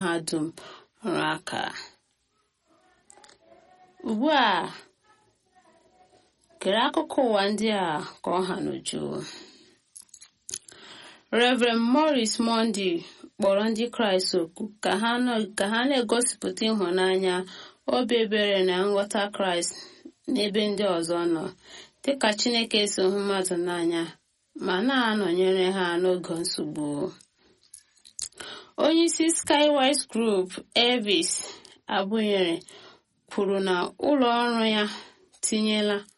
ha dum rụrụ aka ugbu a kere akụkọ ụwa ndị a ka ọ ha n'uju Reverend Morris Monday kpọrọ ndị Kraịst oku ka ha na-egosipụta ịhụnanya obi ebere na nghọta Kraịst n'ebe ndị ọzọ nọ dịka Chineke si hụ mmadụ n'anya ma na-anọnyere ha n'oge nsogbu onyeisi Skywise Group Elvis Abụnyere kwuru na ụlọ ọrụ ya tinyela